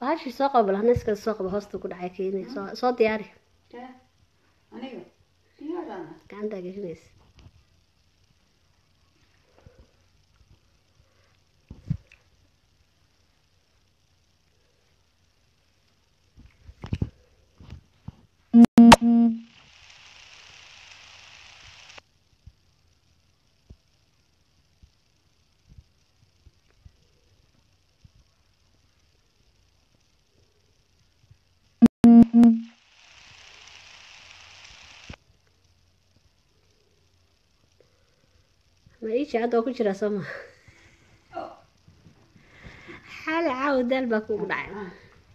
bahashii soo qabo balhaneska soo qabo hoosta ku dhacay keenay soo soo diyaari Tee, aniga diyaarana gacantaa gelinaysa ma iiji hadda waa ku jiraa soo ma xaali caawa daal baa kugu dhacay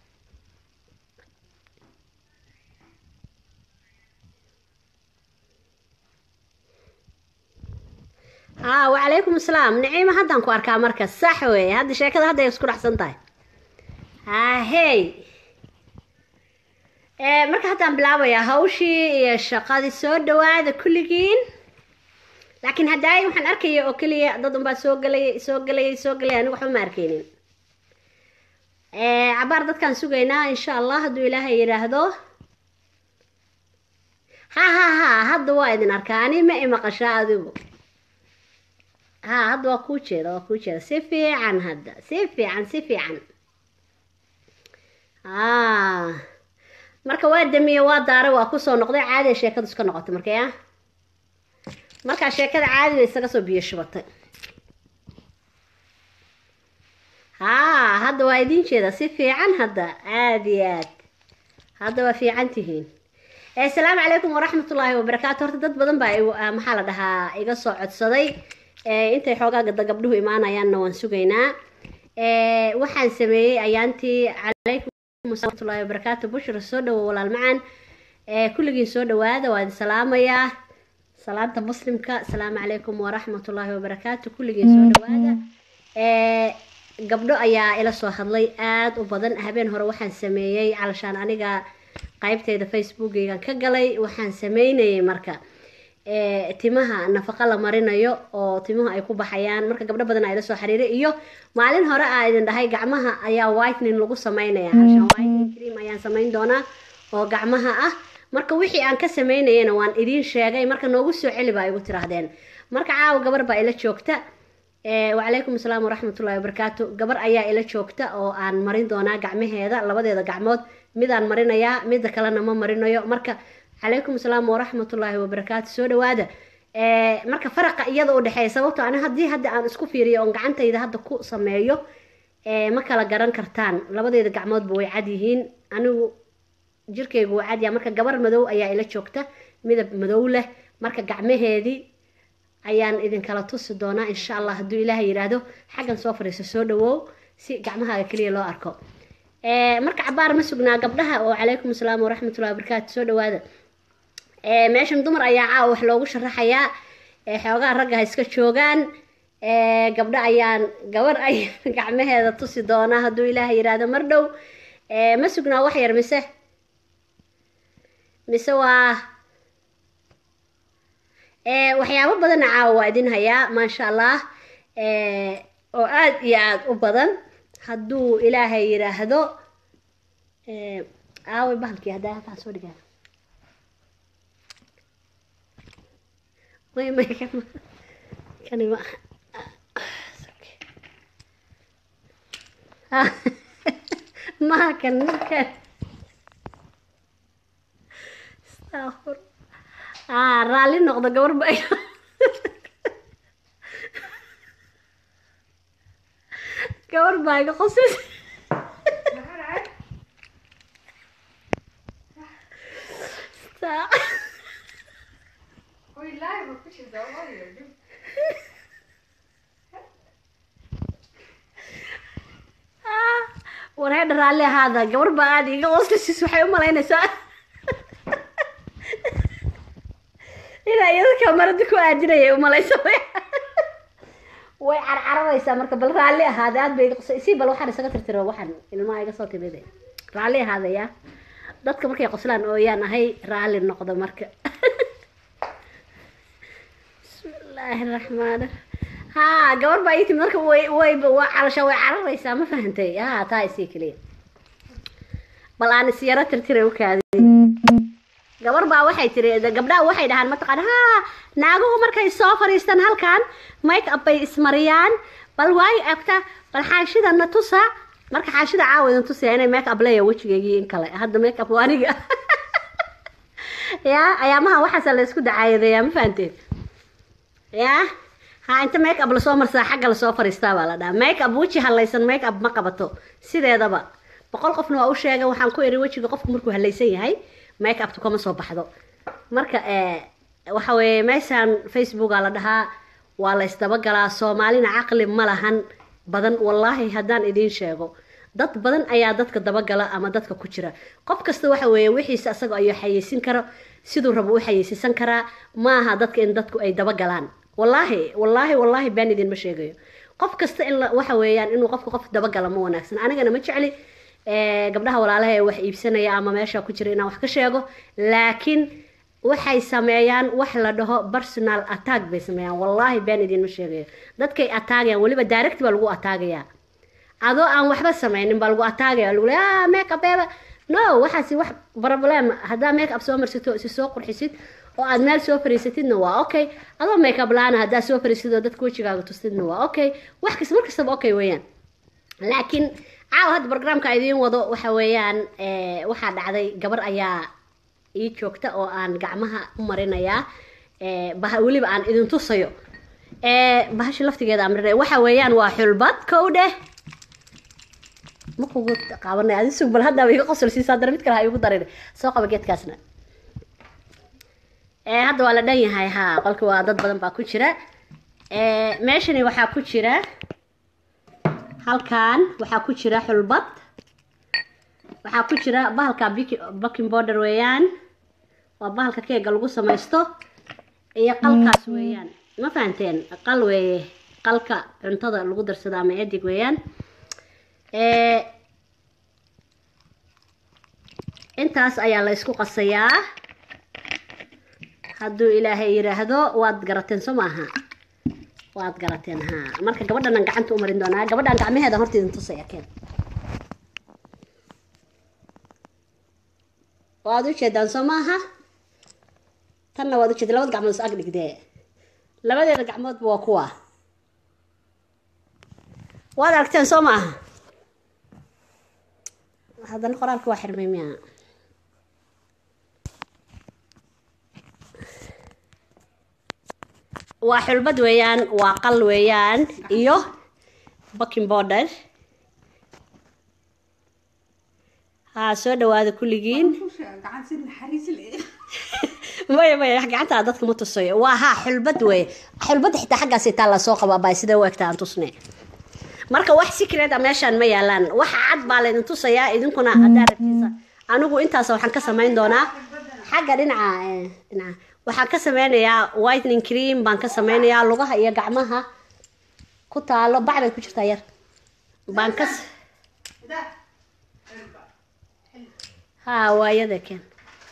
haa wacalaykum asalaam naciima haddaan ku arkaa marka sax weeye hadda sheekada hadda ay isku dhacsan tahay haa hey Eh, marka haddaan bilaabayaa hawshii iyo shaqadii soo dhawaada kulligiin laakiin haddaay waxaan arkaya oo keliya dad unbaa soo gelaya soo gelaya soo gelaya anigu waxba ma arkaynin Eh, cabaar dadkaan sugaynaa insha allah hadduu ilaahay yidhaahdo ha ha ha hadda waa idin arkaa ani ma imaqashaa adigu ha hadda waa kuu jeeda waa kuu jeeda si fiican hadda si fiican si fiican ah marka waa damiye waa daare waa kusoo noqday caadi ay sheekadu iska noqotay marka ya markaa sheekada caadi bay isaga soo biyo shubatay haa hadda waa idiin jeeda si fiican hadda aad iyo aad hadda waa fiican tihiin Eh, asalaamu calaykum waraxmatullaahi wabarakaatu horta dad badan baa igu- ah, maxaa la dhahaa iga soo codsaday Eh, intay xoogaa gada gabdhuhu imaanayaanna waan sugaynaa Eh, waxaan sameeyey ayaantii calaykum waraxmatullaahi wabarakaatu bushra soo dhawo walaal macaan Eh, kulligiin soo dhawaada waa idin salaamayaa salaanta muslimka asalaamu calaykum waraxmatullaahi wabarakaatu kulligiin soo dhawaada Eh, gabdho ayaa ila soo hadlay aad u badan habeen hore waxaan sameeyey calashaan aniga qaybteeda facebookeygan ka galay waxaan sameynayay marka eh, timaha nafaqa la marinayo oo timuhu ay ku baxayaan marka gabdho badan aa ila soo xiriiray iyo maalin hore aa idin dhahay gacmaha ayaa whitening lagu sameynaya calashaan whitening cream ayaan sameyn doonaa oo gacmaha ah marka wixii aan ka sameynayana waan idiin sheegay marka noogu soo celi baa igu tiraahdeen marka caawa gabar baa ila joogta Eh, wacalaykum asalaam waraxmatullaahi wabarakaatu gabar ayaa ila joogta oo aan marin doonaa gacmaheeda labadeeda gacmood midaan marinayaa midda kalena ma marinayo marka calaykum asalaam waraxmatullaahi wabarakaatu soo dhawaada Eh, marka faraqa iyada u dhexeeya sababto ani haddii hadda aan isku fiiriyo oon gacantayda hadda ku sameeyo eh, ma kala garan kartaan labadeeda gacmoodba way cad yihiin anigu jirkeygu waa cad yahay marka gabar madow ayaa ila joogta midab madow leh marka gacmaheedii ayaan idinkala tusi doonaa insha allah hadduu ilaahay yidhaahdo xaggan soo fadhiiso soo dhawow si gacmahaaga keliya loo arko Eh, marka cabaar ma sugnaa gabdhaha oo calaykum asalaam waraxmatullahi wabarakaatu soo dhawaada Eh, meeshan dumar ayaa caawa wax loogu sharaxayaa Eh, xoogaa ragga ha iska joogaan Eh, gabdho ayaan gabar ayaan gacmaheeda tusi doonaa hadduu ilaahay yidhaahdo mar dhow Eh, ma sugnaa wax yar mise mise waa Eh, waxyaabo badanna caawa waa idin hayaa maasha allah Eh, oo aad iyo aad u badan hadduu ilaahay yidhaahdo Eh, aaway bahalkii haddaa halkaan soo dhigaa may may kan kani ma Ah, maha kan ninkan astaghfir ah raalli noqdo gabar ba gabar baa iga qosis Oj, live och precis, vad var det? Du- wareedha raalli ahaada gabar baa aada iga qoslasis waxay u malaynaysaa inaa iyada kamarada ku aadinayay u malaysa way carcararaysaa marka bal raalli ahaada aad bay iga qosay si bal waxaan isaga tirtiro waxaan ilmaha iga soo timide raalli ahaada yaa dadka markay qoslaan ooyaan ahay raalli noqdo marka bismillaahi raxmaan haa gabar baa ii timid marka way way waa calasha way cararaysaa ma fahantay haa taa isii keliya bal aan isyaro tirtira u kaadiy gabar baa waxay tiri gabdhaha waxay dhahaan mataqaan haa naaguhu markay soo fadhiistaan halkan make up bay ismariyaan bal waayo agta bal xaashida na tusa marka xaashida caawidan tusaya inay make up leeya wejigeygii in kale hadda make up waa aniga ya ayaamaha waxaasa la isku dacaayadeeyaa ma fahanteen ya ha inta make up lasoo marsaa xagga lasoo fadhiistaa baa la dhaha make up weji halaysan make up ma qabato sideedaba boqol qofna waa u sheegay waxaan ku iri wejiga qofku markuu halaysan yahay make uptu kama soo baxdo marka waxa weeye meeshaan facebooka la dhahaa waa la isdabagalaa soomaalina caqli ma lahan badan wallaahi haddaan idiin sheego dad badan ayaa dadka dabagala ama dadka ku jira qof kasta waxa weeye wixiisa asaga ayuu xayeysin karo siduu rabo u xayeysiisan karaa maaha dadka in dadku ay dabagalaan wallaahi wallaahi wallaahi baan idinma sheegayo qof kasta in waxa weeyaan inuu qofka qof dabagala ma wanaagsan anigana ma jecli gabdhaha walaalaha ee wax iibsanaya ama meesha ku jira inaan wax ka sheego laakiin waxay sameeyaan wax la dhaho personal attack bay sameeyaan wallaahi baan idinma sheegayo dadkay attaagayaan weliba direct baa lagu attaagayaa adoo aan waxba sameynin baa lagu attaagaya lagu leeya make up eeba no waxaasi wax problem haddaa make up soo marsato si soo qurxisid oo aad meel soo fariisatidna waa okay adoo make up la-aan haddaa soo fariisid oo dadka wejigaaga tustidna waa okay wax kasta mar kastaba okay weeyaan laakiin caawa hadda barogramka idiin wado waxa weeyaan waxaa dhacday gabar ayaa ii joogta oo aan gacmaha u marinayaa bah weliba aan idin tusayo bahasha laftigeeda aan marinaya waxa weeyaan waa xulbad kow dheh ma kugu qaabanay adi sug bal haddaaba iga qosol siisaa dara mid kale ha igu darin soo qaba geedkaasna hadda waa la dhan yahay haa qolka waa dad badan baa ku jira meeshani waxaa ku jira halkan waxaa ku jira xulbad waxaa ku jira bahalka baking border weeyaan waa bahalka keega lagu samaysto iyo qalkaas weeyaan ma fahanteen qal weeye qalka cuntada lagu darsado ama edig weeyaan intaas ayaa la isku qasayaa hadduu ilaahay yidhaahdo waad garateen soo maaha waad garateen haa marka gabadhanan gacanta u marin doonaa gabadhan gacmaheeda horta idin tusaya keen waad u jeedaan soo maaha tanna waad ujeeda labada gacmood is ag dhigdee labadeeda gacmoodba waa kuwa waad aragteen soo maaha haddana qoraalka waa xirmay miya waa xulbad weeyaan waa qal weeyaan iyo baking border haa soo dhawaada kulligiin gacan si naxariis leh maya maya gacantaa dadka ma tusayo waa haa xulbad weeye xulbadda xitaa xaggaas itaa la soo qabaa baa sidee u egta aan tusne marka wax secret a meeshaan ma yaalaan wax cad baa laydin tusayaa idinkuna haddaa rabtiisa anigu intaas waxaan ka samayn doonaa xagga dhinaca dhinaca waxaan ka sameynayaa whitening cream baan ka sameynayaa lugaha iyo gacmaha ku taalo bac bay ku jirtaa yar baan ka haa waayada ken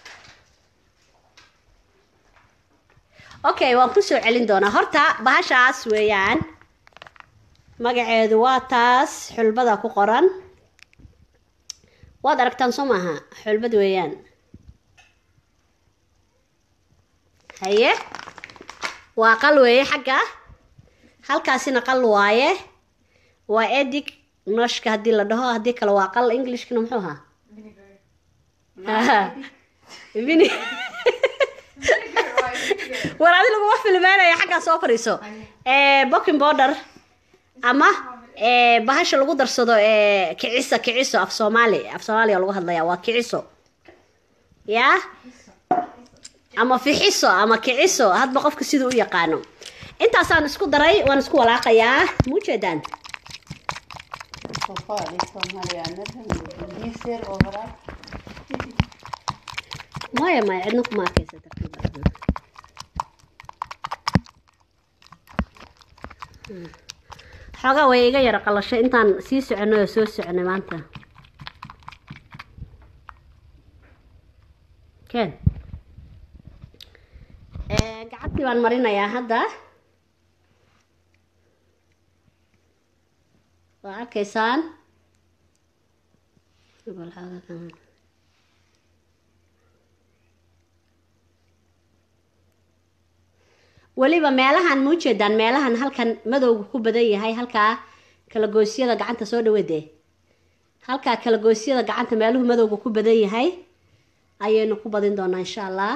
okay waan kusoo celin doonaa horta bahashaas weeyaan magaceedu waa taas xulbada ku qoran waad aragtaan soo maaha xulbad weeyaan haye waa qal weeye xagga halkaasina qal waaye waa edig nooshka haddii la dhaho haddii kale waa qal englishkana muxuu ahaa Vini- war adi laguma filmeynaya xaggaa soo fadhiiso booking border ama ee, bahasha lagu darsado ee, kicisa kiciso af soomaali af soomaaliya lagu hadlaya waa kiciso ya ama fixiso ama kiciso hadba qofka siduu u yaqaano intaasaan isku daray waan isku walaaqayaa muujeedaan Soomaali Soomaaliyaanada Ingiriiseer oo horaa maya maya cidna kuma arkaysa tartiib ah. Hmm. xoogaa way iga yara qalashay intaan sii soconay oo soo soconay maanta ken Eh, gacantii baan marinayaa hadda waa arkaysaan Bal xoogaa kan- weliba meelahan ma ujeedaan meelahan halkan madowga ku badan yahay halkaa kala goosyada gacanta soo dhaweedee halkaa kala goosyada gacanta meeluhu madowga ku badan yahay ayaynu ku badin doonaa insha allah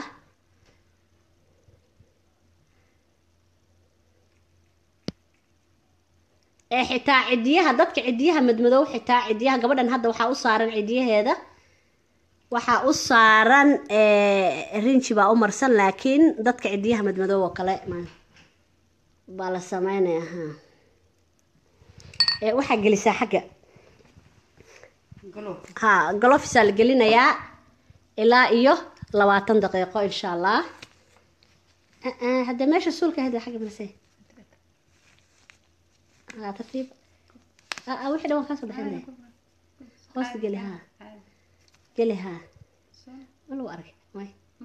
ee xitaa cidiyaha dadka cidiyaha madmadow xitaa cidiyaha gabadhan hadda waxaa u saaran cidiyaheeda waxaa u saaran rinji baa u marsan laakiin dadka cidiyaha madmadow oo kale baa la sameynaya ha ee waxaa gelisaa xagga galow ha galofisaa la gelinayaa ilaa iyo labaatan daqiiqo insha allah hadda meesha suulka hada xagga marse ها ترتيب اه وحده ما كان صدح عندي هوست قلي ها قلي ها ولو أرك واي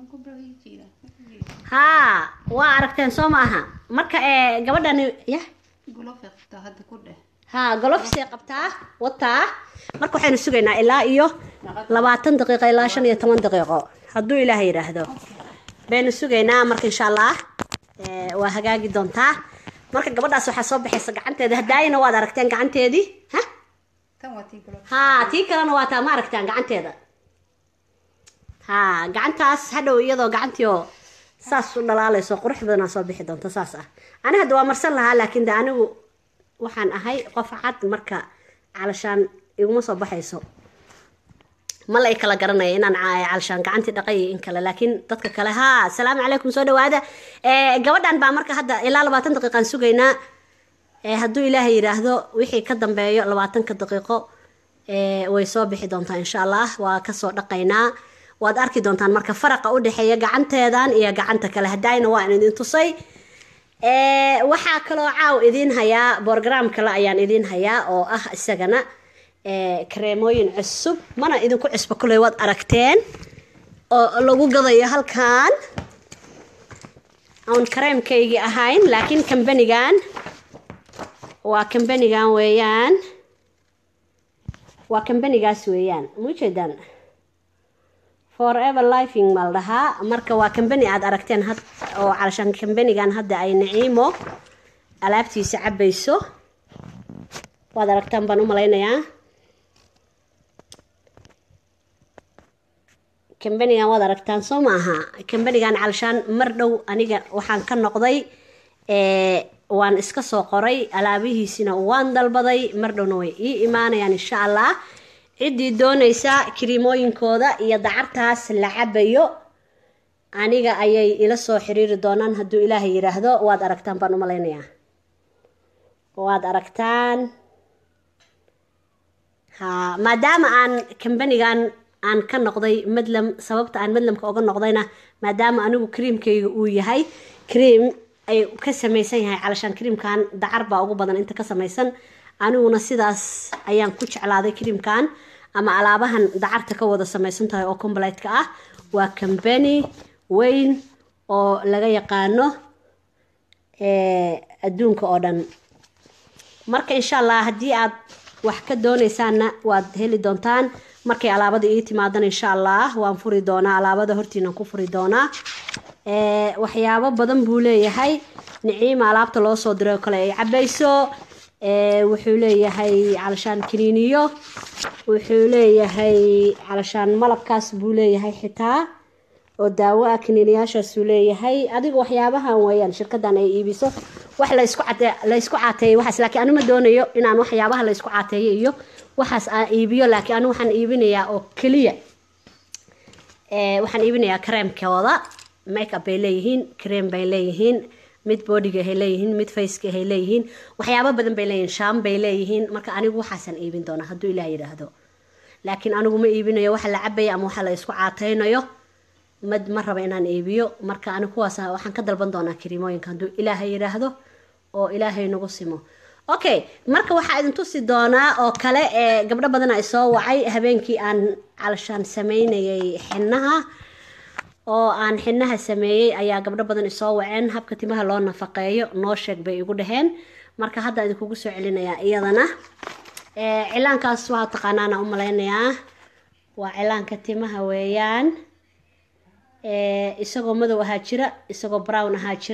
ها وأركتين سو maaha marka ee gabadhan ya galow fiiqta hadda ku dheh ha golofisay qabtaa wataa marka waxaynu sugaynaa ilaa iyo labaatan daqiiqo ilaa shan iyo toban daqiiqo hadduu ilaahay yidhaahdo baynu sugaynaa marka insha allah ee, waa hagaagi doontaa marka gabadhaas waxaa soo baxaysa gacanteeda hadaayina waad aragteen gacanteedii ha tan waa tii galow ha tii kalena waa taa ma aragtaan gacanteeda ha gacantaas hadhow iyadoo gacantii oo saas u dhalaalayso qurux badanaa soo bixi doonta saas ah ani hadda waa marsan lahaa laakiin de anigu waxaan ahay qof cad marka calashaan iguma soo baxayso ma la i kala garanaya inaan ca- calashaan gacantii dhaqay iyo in kale laakiin dadka kale ha asalaamu calaykum soo dhawaada Eh, gabadhan baa marka hadda ilaa labaatan daqiiqaan sugaynaa Eh, hadduu ilaahay yidhaahdo wixii ka dambeeyo labaatanka daqiiqo eh, way soo bixi doontaa insha allah waa kasoo dhaqaynaa waad arki doontaan marka faraqa u dhexeeya gacanteedan iyo gacanta kale hadaayna waan idin tusay Eh, waxaa kaloo caaw idiin hayaa borgram kale ayaan idiin hayaa oo ah isagana eh, kareemooyin cusub mana idinku cusbo kuley waad aragteen oo lagu gadayo halkan oon kareemkaygii ahayn laakiin kambanigan waa kambanigan weeyaan waa kambanigaas weeyaan ma ujeedaan forever lifing ma la dhahaa marka waa kambani aad aragteen had oo calashaan kambanigan hadda ay naciimo alaabtiisa cabayso waad aragtaan baan u malaynayaa kambanigan waad aragtaan soo maaha kambanigan calashaan mar dhow aniga waxaan ka noqday ee, waan iska soo qoray alaabihiisina waan dalbaday mar dhowna way ii imaanayaan insha allah ciddii doonaysa kiriimooyinkooda iyo dacartaas la cabayo aniga ayay ila soo xiriiri doonaan hadduu ilaahay yidhaahdo waad aragtaan baan u malaynayaa waad aragtaan ha maadaama aan kambanigan aan ka noqday madlam sababta aan madlamka oga noqdayna maadaama anigu kriimkayga uu yahay kriim ay ka samaysan yahay calashaan kriimkan dacar baa ugu badan inta ka samaysan aniguna sidaas ayaan ku jeclaaday kriimkan ama alaabahan dacarta ka wada samaysan tahay oo combliteka ah waa kambani weyn oo laga yaqaano ee, adduunka oo dhan marka insha allah haddii aad wax ka doonaysaanna waad heli doontaan markay alaabada ii timaadana insha allah waan furi doonaa alaabada hortiinaan ku furi doonaa Ee, waxyaabo badan buu leeyahay niciima alaabta loo soo diray oo kale ay cabayso Ee, wuxuu leeyahay calashaan kiniiniyo wuxuu leeyahay calashaan malabkaas buu leeyahay xitaa oo daawo ah kiniiniyaashaasuu leeyahay adiga waxyaabahan weeyaan shirkadan ay iibiso wax laysku cate laysku caateeyo waxaas laakiin anu ma doonayo inaan waxyaabaha laysku caateeyo iyo waxaas aan iibiyo laakiin anu waxaan iibinayaa oo keliya ee, waxaan iibinayaa kareemkooda makeup bay leeyihiin kareem bay leeyihiin mid boodiga hay leeyihiin mid faceka hay leeyihiin waxyaabo badan bay leeyihiin shaam bay leeyihiin marka anigu waxaasaan iibin doonaa hadduu ilaah yidhaahdo laakiin anigu ma iibinayo waxa la cabaya ama waxa la isku caateynayo ma ma raba inaan iibiyo marka anigu kuwaas waxaan ka dalban doonaa kariimooyinka hadduu ilaahay yidhaahdo oo ilaahay nagu simo okay marka waxaa idin tusi doonaa oo kale ee gabdho badan ay soo wacay habeenkii aan calashaan sameynayay xinaha oo aan xinaha sameeyey ayaa gabdho badan isoo waceen habka timaha loo nafaqeeyo noo sheeg bay igu dhaheen marka hadda idinkugu soo celinayaa iyadana Ee, cilaankaas waa taqaanaana u malaynayaa waa cilaanka timaha weeyaan Ee, isagoo madow ahaa jira isagoo brown ahaa jira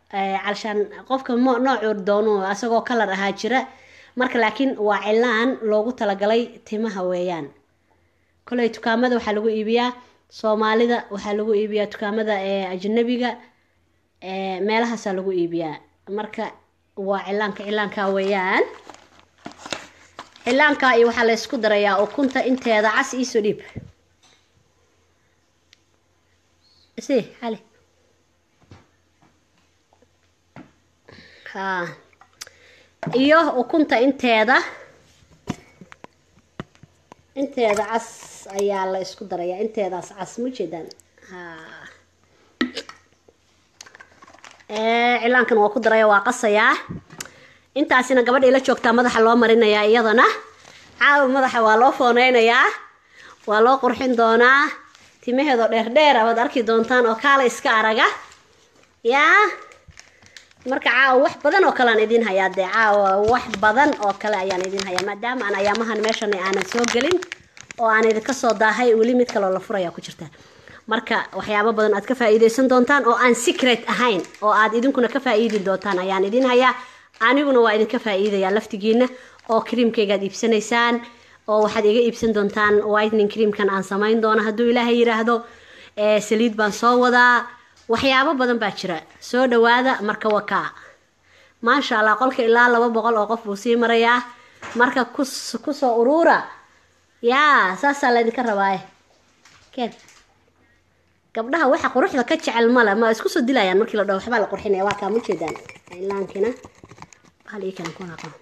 calshaan qofka mo- noocuu doono asagoo kalar ahaa jira marka laakiin waa cilaan loogu talagalay timaha weeyaan koley dukaamada waxaa lagu iibiyaa soomaalida waxaa lagu iibiyaa dukaamada ee ajnabiga ee meelahaasaa lagu iibiyaa marka waa cilaanka cilaanka weeyaan cilaanka iyo waxaa la ysku darayaa ukunta inteeda cas iisoo dhiib si xali ha iyo ukunta inteeda inteeda cas ayaa la isku darayaa inteedaas cas ma jeedaan ha cilaankan waa ku daraya waa qasayaa intaasina gabadha ila joogtaa madaxa loo marinayaa iyadana caawa madaxa waa loo fooneynayaa waa loo qurxin doonaa timaheedoo dheerdheera waad arki doontaan oo kaala iska araga yaa marka caawa wax badan oo kale aan idiin hayaa dee caawa wax badan oo kale ayaan idiin hayaa maadaama aan ayaamahan meeshan aanan soo gelin oo aan idinka soo daahay weli mid kaloo la furaya ku jirta marka waxyaabo badan aad ka faa'iideysan doontaan oo aan secret ahayn oo aad idinkuna ka faa'iidi doontaan ayaan idiin hayaa aniguna waa idinka faa'iidayaa laftigiina oo creamkaygaad iibsanaysaan oo waxaad iga iibsan doontaan whitening creamkan aan samayn doono hadduu ilaahay yiraahdo saliid baan soo wadaa waxyaabo badan baa jira soo dhawaada marka wakaa maasha allah qolka ilaa laba boqol oo qof buu sii marayaa marka kus kusoo uruura yaa saasaa laydinka rabaaye ken gabdhaha waxa quruxda ka jecel male ma isku soo dilayaan markii la dhaho waxbaa la qurxinaya waa kaa ma jeedaan ilaankina bahal ii kale kuna aqoon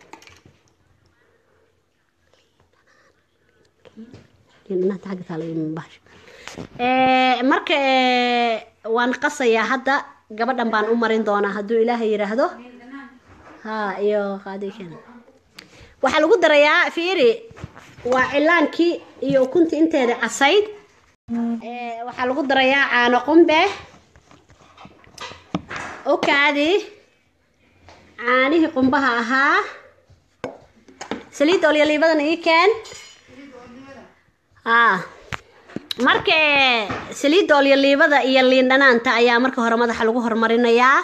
dhinaanta xagga taala bahasha marka waan qasayaa hadda gabadhan baan u marin doonaa hadduu ilaahay yidhaahdo ha iyo qaadiken waxaa lagu darayaa fiiri waa cilaankii iyo ukuntii inteeda casayd waxaa lagu darayaa caano qumbe okaadi caanihii qumbaha ahaa saliid olyaliibadan ii keen a marka saliidda olyaliibada iyo liin dhanaanta ayaa marka hore madaxa lagu horumarinayaa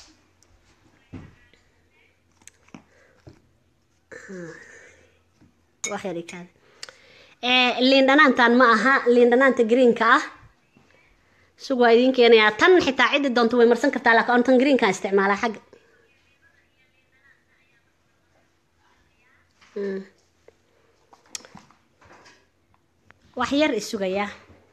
liin dhanaantan ma aha liin dhanaanta greenka ah sug waa idiin keenayaa tan xitaa ciddi doonto way marsan kartaa laakiin on tan greenkaan isticmaalaa xagga wax yar isugayaa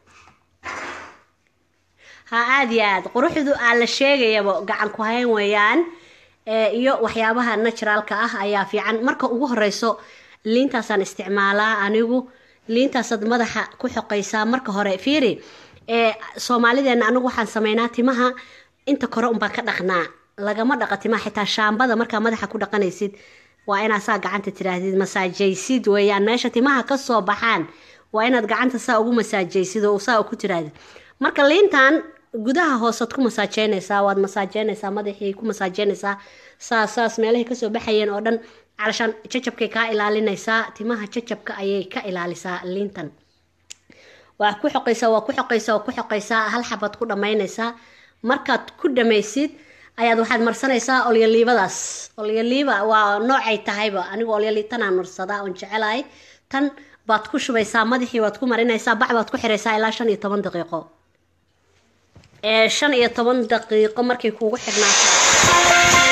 ha aada iyo aad quruxdu aa la sheegayaba gacan ku hayn weeyaan iyo waxyaabaha naturaalka ah ayaa fiican marka ugu horeyso liintaasaan isticmaalaa anigu liintaasaad madaxa ku xoqaysaa marka hore fiiri soomaalideena anigu waxaan sameynaa timaha inta kore unbaan ka dhaqnaa lagama dhaqa timaha xitaa shaambada markaa madaxa ku dhaqanaysid waa inaad saa gacanta tiraahdid masaajaysid weeyaan meesha timaha kasoo baxaan waa inaad gacanta saa ugu masaajaysid oo saa ku tirahdid marka liintan gudaha hoosaad ku masaajeynaysaa waad masaajeynaysaa madaxii ku masaajeynaysaa saas saas meelahay kasoo baxayeen oo dhan calashaan jajabkay kaa ilaalinaysaa timaha jajabka ayay ka ilaalisaa liintan waa ku xoqaysaa waa ku xoqaysaa waa ku xoqaysaa hal xabaad ku dhammaynaysaa markaad ku dhamaysid ayaad waxaad marsanaysaa olyaliibadaas olyaliiba waa noocay tahayba anigu olyaliibtanaan marsadaa oon jecelahay tan baad ku shubaysaa madaxii waad ku marinaysaa bac baad ku xiraysaa ilaa shan iyo toban daqiiqo ee shan iyo toban daqiiqo markay kuugu xidhnaato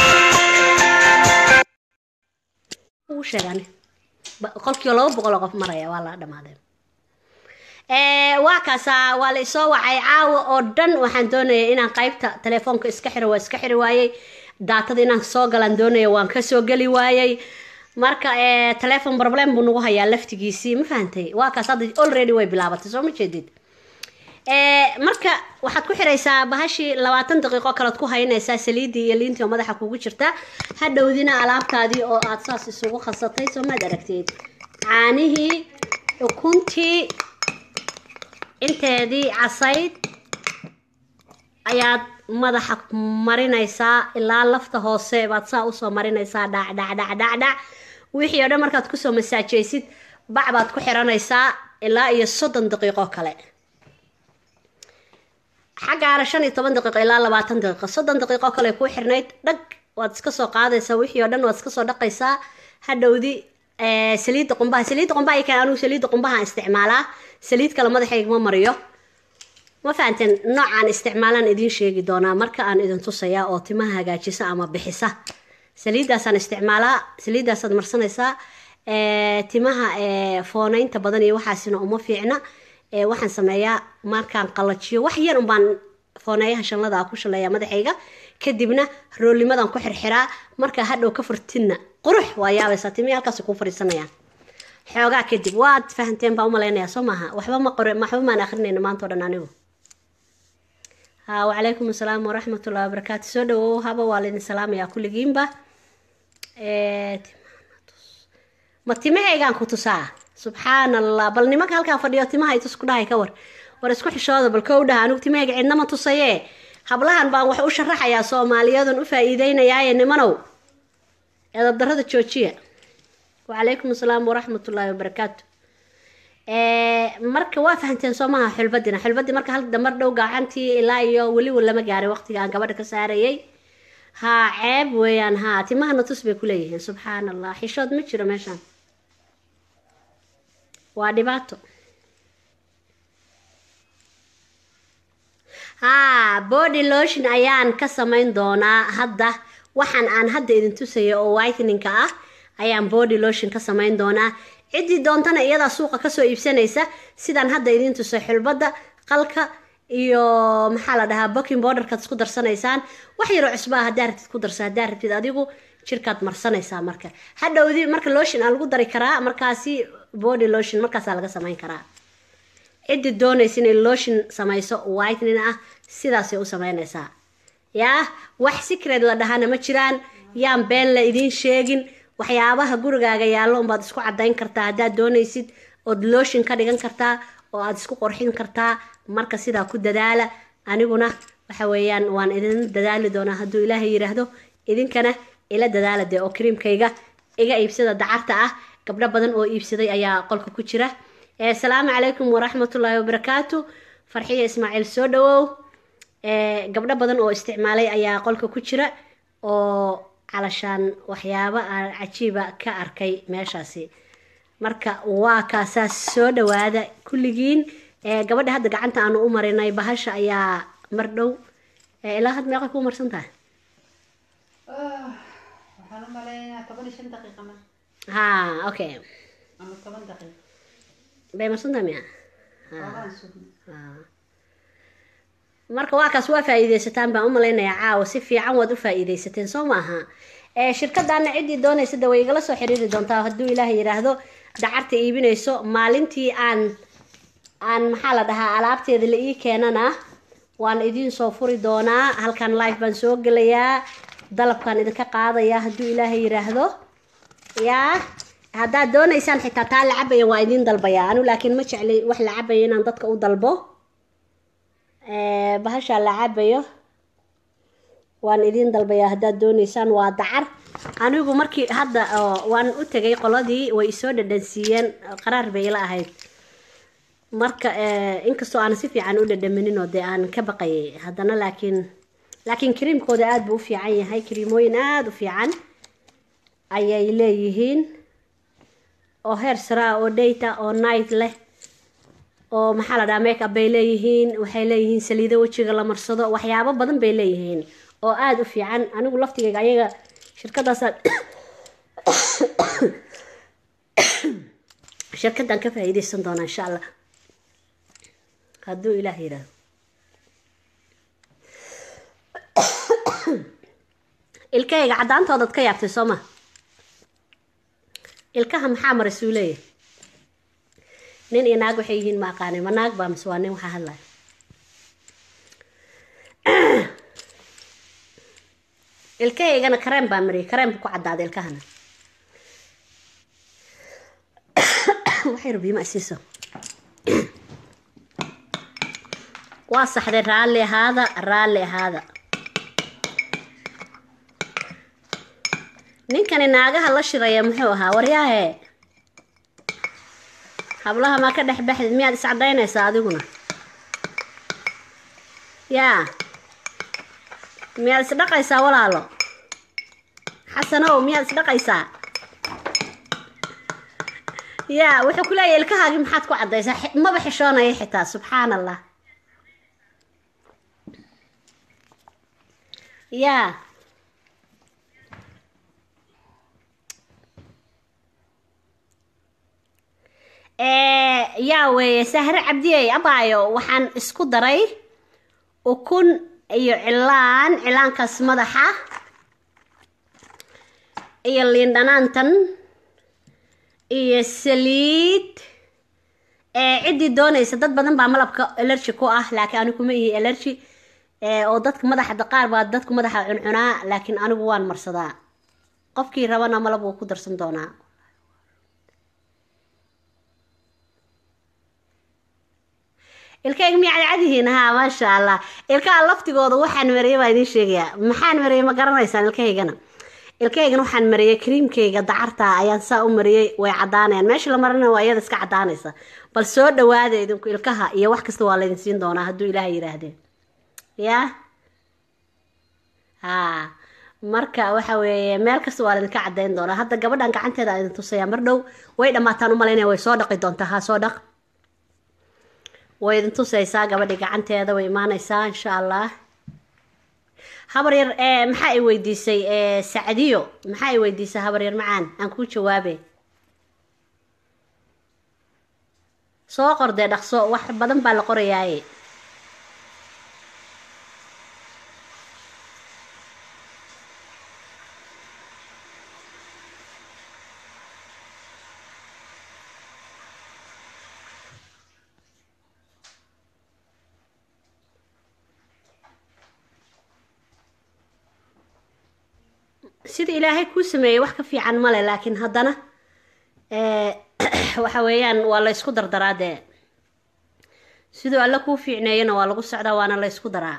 ugu sheegaan qolkiiba laba boqol oo qof maraya waa la dhamaaday waa kaasaa waa la isoo wacay caawa oo dhan waxaan doonayay inaan qaybta telefoonka iska xiro waa iska xiri waayey daatada inaan soo galaan doonaya waan kasoo geli waayey marka telefon problem buu nagu hayaa laftigiisii ma fahantay waa kaas hadda already way bilaabatay soo ma jeedid marka waxaad ku xiraysaa bahashii labaatan daqiiqo kalead ku haynaysaa saliidii iyo liintii oo madaxa kugu jirta hadhowdina alaabtaadii oo aad saas isugu khasatay soo maad aragteed caanihii ukuntii inteedii casayd ayaad madaxa marinaysaa ilaa lafta hoose baad saa usoo marinaysaa dhacdhacdhacdhacdhac wixii oo dhan markaad kusoo masaajaysid bac baad ku xiranaysaa ilaa iyo soddon daqiiqo kale xaggaana shan iyo toban daqiiqo ilaa labaatan daqiiqo soddon daqiiqo kale kuu xirnayd dhag waad iska soo qaadaysaa wixii oo dhan waad iska soo dhaqaysaa hadhowdi saliidda qumbaha saliidda qumbaha ikan anugu saliidda qumbahaan isticmaalaa saliid kale madaxayga ma mariyo ma fahanteen noocaan isticmaalaan idiin sheegi doonaa marka aan idin tusayaa oo timaha hagaajisa ama bixisa saliiddaasaan isticmaalaa saliiddaasaad marsanaysaa timaha fooneynta badan iyo waxaasina uma fiicna waxaan sameeyaa markaan qalajiyo wax yar unbaan fooneeyaha shanlada ku shaleeyaa madaxayga kadibna roolimadan ku xirxiraa markaa hadhow ka furtinna qurux waa yaabaysaa timihii halkaas kuu fadhiisanayaan xoogaa kadib waad fahanteen baa umalaynayaa soo maaha waxba ma qore waxba maan akrinayna maanta o dhan anigu ha wacalaykum asalaam waraxmatullahi wabarakaatu soo dhawow haba waa laydin salaamayaa kulligiinba ma timahaygaan ku tusaa subxaan allah bal nimanka halkaa fadhiyo timaha itus ku dhahay ka war war isku xishooda bal kow dhaha anigu timahayga cidnama tusayee hablahan baan wax u sharaxayaa soomaaliyadan u faa-iideynayaaye nimanow eedabdarada joojiya wacalaykum asalaam waraxmatullaahi wabarakaatu marka waa fahanteen soo maha xulbadina xulbadii marka hal damar dhow gacantii ilaa iyo weliba lama gaaray waqtiga aan gabadha ka saarayay haa ceeb weeyaan haa timahana tus bay ku leeyihiin subxaan allah xishood ma jiro meeshaan waa dhibaato haa body lotion ayaan ka samayn doonaa hadda waxaan aan hadda idin tusaya oo whiteninka ah ayaan body lotion ka samayn doonaa ciddii doontana iyadaa suuqa kasoo iibsanaysa sidaan hadda idin tusay xulbadda qalka iyo maxaa la dhahaa booking borderkaad isku darsanaysaan wax yaroo cusbaa haddaa rabtid ku darsa haddaa rabtid adigu jirkaad marsanaysaa marka hadhowdi marka lotion aa lagu dari karaa markaasi body lotion markaasaa laga samayn karaa ciddii doonaysa inay lotion samayso whitening ah sidaasay u samaynaysaa yaa wax secret la dhahana ma jiraan yaan been la idiin sheegin waxyaabaha gurigaaga yaallo unbaad isku cadayn kartaa haddaad doonaysid ood lotion ka dhigan kartaa oo aad isku qorxin kartaa marka sidaa ku dadaala aniguna waxa weeyaan waan idin dadaali doonaa hadduu ilaahay yidhaahdo idinkana ila dadaala dee oo kariimkayga iga iibsada dacarta ah gabdho badan oo iibsaday ayaa qolka ku jira asalaamu calaykum waraxmatullaahi wabarakaatu farxiya ismaaciil soo dhawow gabdho badan oo isticmaalay ayaa qolka ku jira oo calashaan waxyaabo aan cajiiba ka arkay meeshaasi marka waa kaasaa soo dhawaada kulligiin gabadha hadda gacanta aanu u marinay bahasha ayaa mar dhow ilaa had meeqa kuu marsan tahay waxaan u maleynayaa toban iyo shan daqiiqa ma ha okay ama toban daqiiqa bay marsan tahay miya waabaan sugna marka waa kaas waa faa-iideysataan baan u malaynayaa caawa si fiican waad u faa-iideysateen soo maaha shirkadaana ciddii doonaysa de way igala soo xiriiri doontaa hadduu ilaahay yidhaahdo dacarta iibinayso maalintii aan aan maxaa la dhahaa alaabteeda la ii keenana waan idiin soo furi doonaa halkan live baan soo gelayaa dalabkaan idinka qaadayaa hadduu ilaahay yidhaahdo yaa haddaad doonaysaan xitaa taa la cabaya waa idiin dalbayaa anu laakiin ma jeclay wax la cabaya inaan dadka u dalbo bahashaa la cabayo waan idiin dalbayaa haddaad doonaysaan waa dacar anigu markii hadda waan u tegay qoladii way isoo dhadhansiiyeen qaraar bay ila ahayd marka inkastoo aan si fiican u dhadhaminin oo dee aan ka baqayay haddana laakiin laakiin kariimkooda aada buu u fiican yahay kariimooyin aada u fiican ayay leeyihiin oo heer saraa oo data oo night leh oo maxaa la dhaha make up bay leeyihiin waxay leeyihiin saliido wejiga la marsado waxyaabo badan bay leeyihiin oo aada u fiican anigu laftigayga ayaga shirkadaasa shirkadaan ka faa-iideysan doonaa insha allah hadduu ilaah yidhaahdo ilkahayga caddaantoodaad ka yaabtay soo ma ilkaha maxaa maray suu leeyahay nin iyo naag waxay yihiin ma aqaanay ma naag baa mise waa nin waxaa hadlaya ilkahaygana kareem baa mariyay kareemka ku caddaaday ilkahana waxay rabiima isiiso waa saxday raalli ahaada raalli ahaada ninkani naagaha la shiraya muxuu ahaa waryaahe hablaha maa ka dhex baxdid miyaad iscadaynaysaa adiguna yaa miyaad isdhaqaysaa walaalo xasanow miyaad isdhaqaysaa yaa wuxuu ku leeyahay ilkahaagii maxaad ku caddaysaa Xi- maba xishoonaya xitaa subxaan allah yaa ee yaa weeye sahre cabdiyey abaayo waxaan isku daray ukun iyo cilaan cilaankaas madaxa iyo liin dhanaantan iyo saliid ee ciddii doonaysa dad badan baa malabka allergy ku ah laakiin anigu kuma ihi allergy ee oo dadka madaxa qaar baa dadku madaxa cuncunaa laakiin anigu waan marsadaa qofkii rabana malab wuu ku darsan doonaa ilkayga miyaa cadcadihiin haa maasha allah ilkaha laftigooda waxaan mariyay baa idiin sheegayaa maxaan mariyay ma garanaysaan ilkahaygana ilkahaygana waxaan mariyay kriimkayga dacarta ayaan saa u mariyay way cadaanayaan meesha la marina waa iyada iska cadaanaysa bal soo dhawaada idinku ilkaha iyo wax kasta waa laydin siin doonaa hadduu ilaaha yiraahdeen yaa haa marka waxa weeye meel kasta waa laydinka cadayn doonaa hadda gabadhan gacanteeda aan idin tusayaa mar dhow way dhammaataan u malaynaya way soo dhaqi doontaa haa soo dhaq way idin tusaysaa gabadhii gacanteeda way imaanaysaa insha allah habar yar ee maxaa i weydiisay ee sacdiyo maxaa i weydiisay habar yar macaan aan kuu jawaabe soo qordee dhaqso wax badan baa la qorayaaye sida ilaahay kuu sameeyey wax ka fiican male laakiin haddana ee, waxa weeyaan waa la ysku dardaraa dee siduu alle kuu fiicneeyana waa lagu socdaa waana la ysku daraa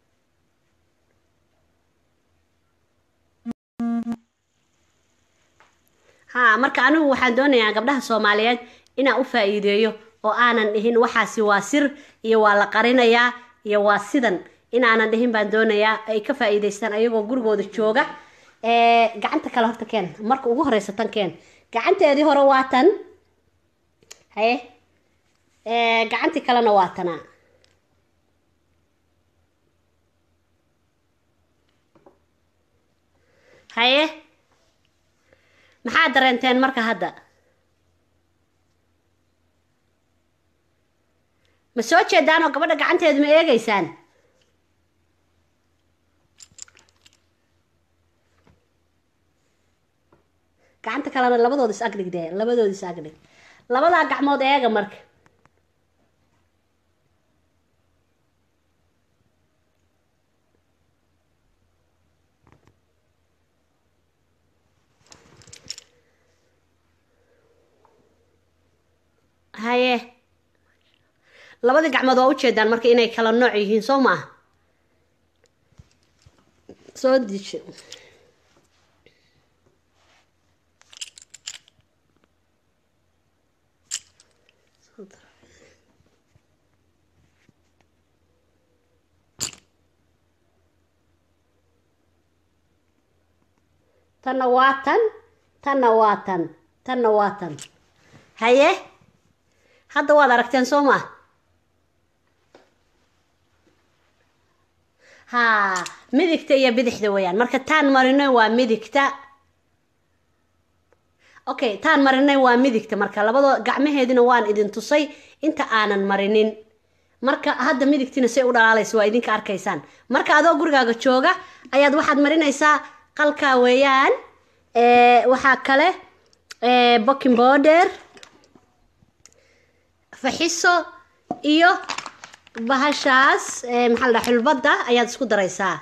haa marka anigu waxaan doonayaa gabdhaha soomaaliyeed inaan u faa-iideeyo oo aanan dhihin waxaasi waa sir iyo waa la qarinayaa iyo waa sidan inaanan dhihin baan doonayaa ay ka faa-iideystaan ayagoo gurigooda jooga ee gacanta kale horta keen marka ugu horeysa tan keen gacanteedii hore waa tan haye ee gacantii kalena waa tanaa haye maxaa dareenteen marka hadda ma soo jeedaan oo gabadha gacanteedu ma eegeysaan gacanta kalena labadooda is agdhig dee labadooda is agdhig labadaa gacmood eega marka haye labadii gacmood waa ujeedaan marka inay kala nooc yihiin soo ma ah soo dijo tanna waa tan tanna waa tan tanna waa tan haye hadda waad aragteen soo maa haa midigta iyo bidixda weeyaan marka taan marinay waa midigta okay taan marinay waa midigta marka labadoo gacmaheedina waan idin tusay inta aanan marinin marka hadda midigtina say u dhalaalaysa waa idinka arkaysaan marka adoo gurigaaga jooga ayaad waxaad marinaysaa qalkaa weeyaan waxaa kale boking border faxiso iyo bahashaas maxaa la dhaha xulbadda ayaad isku daraysaa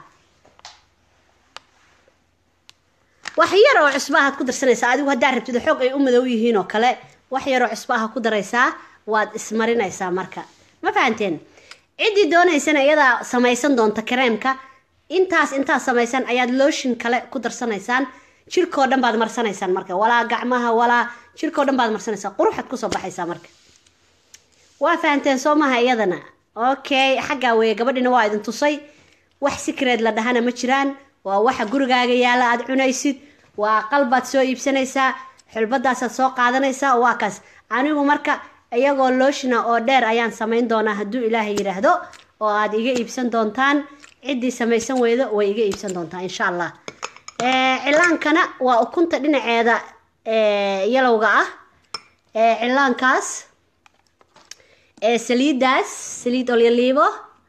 wax yar oo cusba ahaad ku darsanaysaa adigu haddaa rabtid xoog ay u madow yihiin oo kale wax yaroo cusba aha ku daraysaa waad ismarinaysaa marka ma fahanteen ciddii doonaysana iyadaa samaysan doonta kareemka intaas intaad samaysan ayaad looshin kale ku darsanaysaan jirkoo dhan baad marsanaysaan marka walaa gacmaha walaa jirkoo dhan baad marsanaysaa quruxaad kusoo baxaysaa marka waa fahanteen soo maha iyadana okay xaggaa weeye gabadhina waa idin tusay wax sikreed la dhahana ma jiraan waa waxa gurigaaga yaalla aada cunaysid waa qalbaad soo iibsanaysaa xulbadaasaad soo qaadanaysaa waa kaas anigu marka iyagoo looshina oo dheer ayaan samayn doonaa hadduu ilaahay yidhaahdo oo aada iga iibsan doontaan ciddii samaysan weydo way iga iibsan doontaa insha allah cilaankana waa ukunta dhinaceeda yalowga ah cilaankaas saliiddaas saliid olyaliibo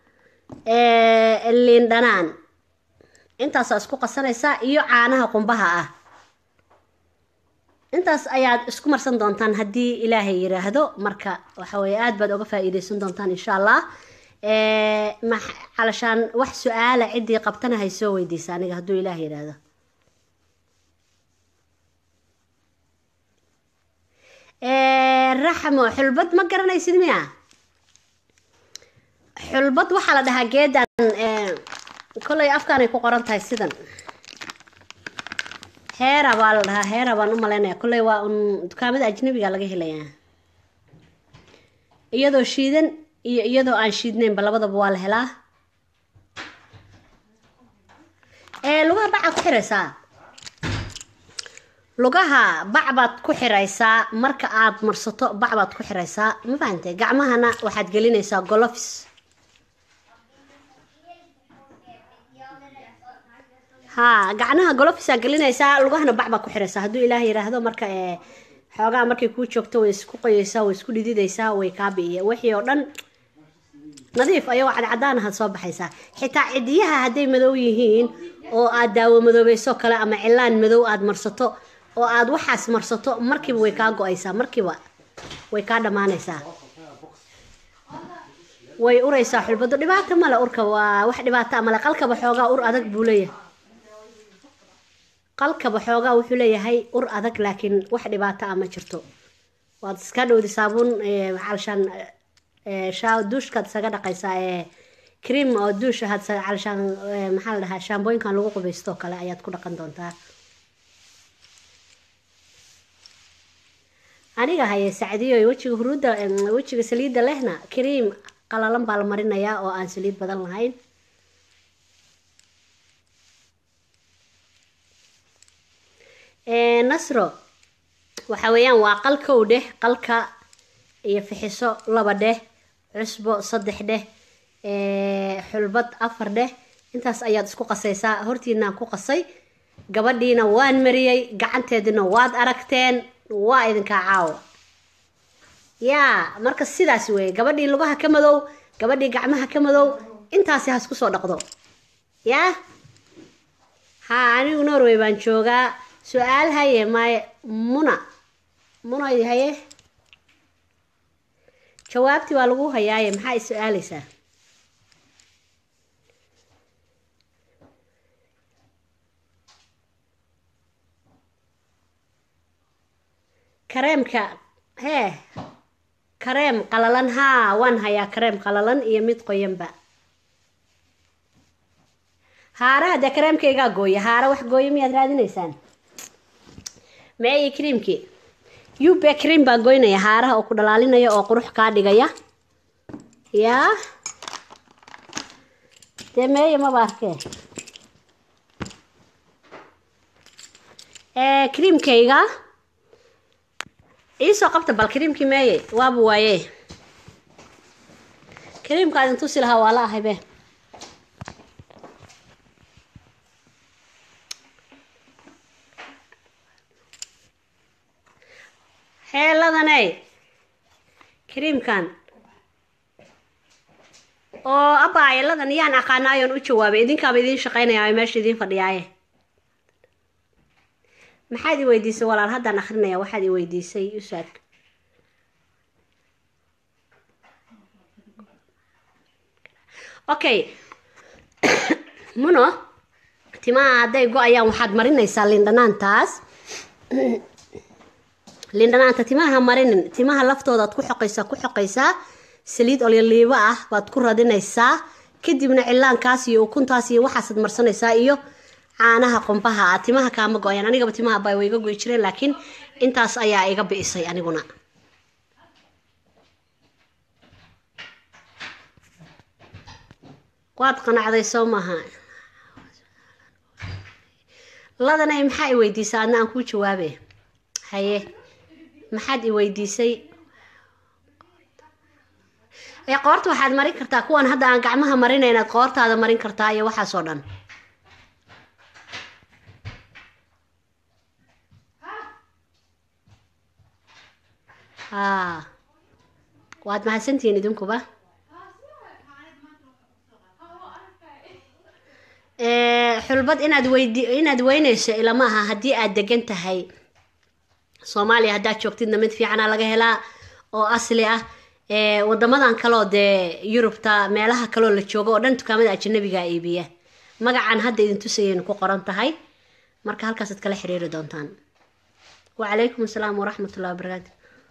liin dhanaan intaasaa isku qasanaysaa iyo caanaha qumbaha ah intaas ayaad isku marsan doontaan haddii ilaahay yiraahdo marka waxa weeye aada baad oga faa-iideysan doontaan insha allah calashaan wax su-aala ciddii qabtana hay soo weydiisa aniga hadduu ilaah yiraahdo raxmo xulbad ma garanaysid miya xulbad waxaa la dhahaa geedan kollay afkaanay ku qoran tahay sidan heera baa la dhahaa heera baan u malaynaya kolley waa un dukaamada ajnabiga laga helayaa iyadoo shiidan iyo iyadoo aan shiidnaynba labadaba waa la helaa lugaha bacaa ku xiraysaa lugaha bac baad ku xiraysaa marka aad marsato bac baad ku xiraysaa ma fahantay gacmahana waxaad gelinaysaa golofis haa gacnaha golofisaa gelinaysaa lugahana bac baad ku xiraysaa hadduu ilaah yiraahdo marka xoogaa markay kuu joogto way isku qoyeysaa way isku dhididaysaa way kaa bi'iya wixii oo dhan nadiif ayagoo cadcadaan ahaad soo baxaysaa xitaa cidiyaha hadday madow yihiin oo aad daawo madoobayso kale ama cilaan madow aad marsato oo aad waxaas marsato markiiba way kaa go-aysaa markiiba way kaa dhammaanaysaa way uraysaa xulbado dhibaato male urka waa wax dhibaato male qalkaba xoogaa ur adag buu leeyahay qalkaba xoogaa wuxuu leeyahay ur adag laakiin wax dhibaato ah ma jirto waad iska dhowdi saabuun calshaan duushkaad isaga dhaqaysaa ee cream oo duush ahaad calshaan maxaa la dhahaa shaambooyinkan lagu qubaysto kale ayaad ku dhaqan doontaa aniga haye sacdiyo wejiga huruudda wejiga saliidda lehna cream qalalan baa la marinayaa oo aan saliid badan lahayn nasro waxa weeyaan waa qalkow dheh qalka iyo fixiso laba dheh cusbo saddex dheh xulbad afar dheh intaas ayaad isku qasaysaa hortiinaan ku qasay gabadhiina waan mariyey gacanteedina waad aragteen waa idinkaa caawa yaa marka sidaas weeye gabadhii lugaha ka madow gabadhii gacmaha ka madow intaasi ha isku soo dhaqdo yaa haa anigu norway baan joogaa su-aal haye maaye muna muna haye jawaabtii waa lagu hayaaye maxaa is su-aaleysaa kareemka hee kareem qalalan haa waan hayaa kareem qalalan iyo mid qoyanba haaraha dee kareemkaygaa gooya haara wax gooya miyaad raadinaysaan meeye creamkii ube cream baa goynaya haaraha oo ku dhalaalinaya oo qurux kaa dhigaya yaa dee meeye maba arkee creamkayga iisoo qabta bal creamkii meeye waaba waaye creamka idin tusi lahaa waa la ahaybe heeladaney creamkan oo abaayeeladan yaan aqaanaayoon u jawaabay idinkaaba idiin shaqaynaya meesha idiin fadhiyaaye maxaad i weydiisay walaal haddaan akrinaya waxaad i weydiisay usaad okay muno timaha hadday go-ayaan waxaad marinaysaa lindhanaantaas lindhanaanta timaha marinin timaha laftoodaad ku xoqaysaa ku xoqaysaa saliid olyoliibo ah baad ku radinaysaa kadibna cilaankaas iyo ukuntaas iyo waxaasaad marsanaysaa iyo caanaha qumbaha ah timaha kaama go-ayaan anigaba timaha baa way iga goy jireen laakiin intaas ayaa iga bi'isay aniguna waad qanacday soo maaha ladanay maxaa i weydiisay adna aan kuu jawaabe haye maxaad i weydiisay ee qoorta waxaad marin kartaa kuwan hadda aan gacmaha marina inaad qoortaada marin kartaa iyo waxaas oo dhan haa waad mahadsantihiin idinkuba Ee, xulbad inaad weydi inaad weynayso ilama aha haddii aad degan tahay soomaaliya haddaad joogtidna mid fiicana laga helaa oo asli ah ee wadamadan kaleo dee yurubta meelaha kaleo la joogo oo dhan dukaamada ajanabiga iibiya magacan hadda idin tusayaynu ku qoran tahay marka halkaasaad kala xiriiri doontaan wacalaykum asalaam waraxmat ullahi wabarakaatu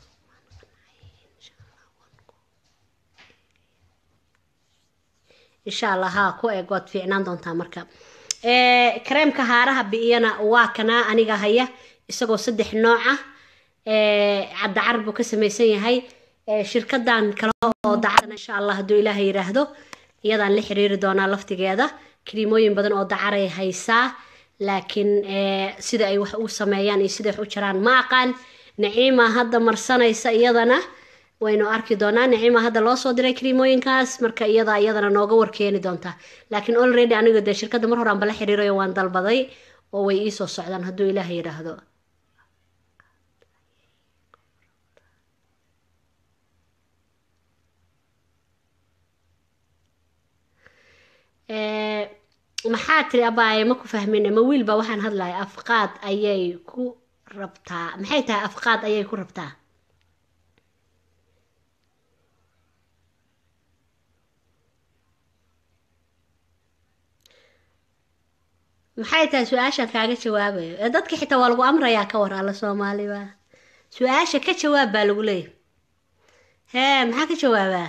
insha allah haa ku eeg waad fiicnaan doontaa marka ee kareemka haaraha bi'iyana waa kanaa aniga haya isagoo saddex nooc ah ee caddacar buu ka samaysan yahay ee shirkadan kale oo dacarana insha allah hadduu ilaahay yidhaahdo iyadaan la xiriiri doonaa laftigeeda kiriimooyin badan oo dacaray haysaa laakiin ee sida ay wax u sameeyaan iyo sida wax u jiraan ma aqaan naciima hadda marsanaysa iyadana waynu arki doonaa naciima hadda loo soo diray kariimooyinkaas marka iyada iyadana nooga warkeeni doontaa laakiin already aniga dee shirkadda mar horaan bala xiriirayo waan dalbaday oo way iisoo socdaan hadduu ilaahay yidhaahdo Ee, maxaa tiri abaaye ma ku fahmin ma wiilba waxaan hadlaya afqaad ayay ku rabtaa maxay tahay afqaad ayay ku rabtaa maxay tahay su-aashaan kaaga jawaabayo ee dadka xitaa waa lagu amrayaa ka war alla soomaaliba su-aasha ka jawaab baa lagu leeyahy hee maxaa ka jawaabaa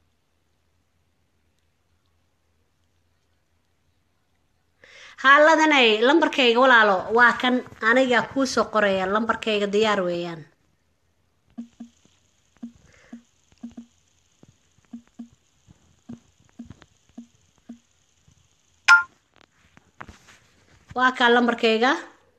haaladanay lambarkayga walaalo waa kan aniga kuu soo qoraya lambarkayga diyaar weeyaan waa kaa lambarkayga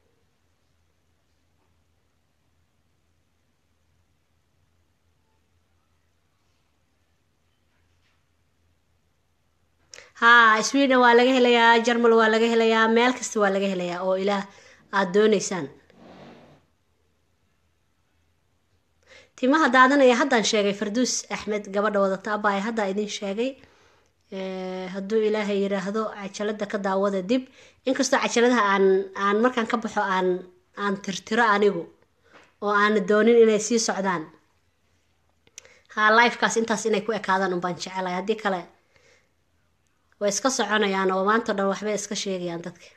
haa sweden waa laga helayaa jarmal waa laga helayaa meel kasta waa laga helayaa oo ilaah aada dooneysaan timaha daadanaya haddaan sheegay farduus axmed gabadha wadata abaaye haddaa idin sheegay Ee, hadduu ilaahay yiraahdo cajalada ka daawada dib inkastoo cajaladaha aan aan markaan ka baxo aan aan tirtiro anigu oo aan doonin inay sii socdaan haa lifekaas intaas inay ku ekaadaan unbaan jecelahay haddii kale way iska soconayaan oo maanta o dhan waxbay iska sheegayaan dadka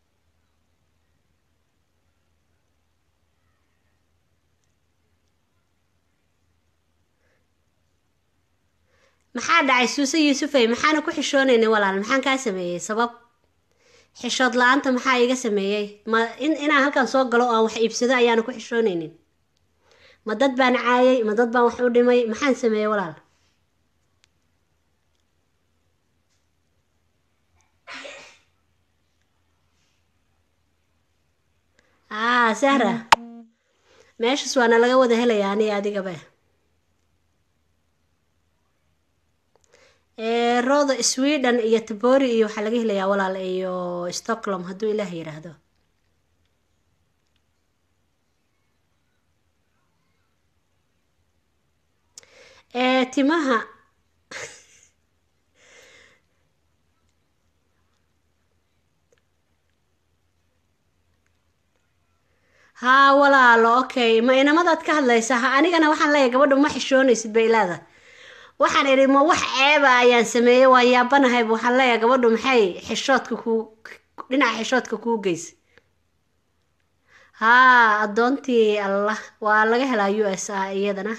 maxaa dhacay suuse yuusufey maxaana ku xishoonaynin walaal maxaan kaa sameeyey sabab xishood la-aanta maxaa iga sameeyey ma in inaan halkan soo galo oo aan wax iibsado ayaana ku xishoonaynin ma dad baan caayay ma dad baan wax u dhimay maxaan sameeyey walaal aa sahra meeshaas waana laga wada helayaa aniga adigaba ee rooda sweden iyo tabori iyo waxaa laga helayaa walaal iyo stockholm hadduu ilaah yidhaahdo ee timaha haa walaalo okay ma inamadaad ka hadlaysa ha anigana waxaan leeyahay gabadha ma xishoonaysid bay leeda waxaan idhi ma wax ceeba ayaan sameeyey waan yaabanahayba waxaan leeyahay gabadhu maxay xishoodka kuu dhinaca xishoodka kuu geysa haa addoontii allah waa laga helaa u s a iyadana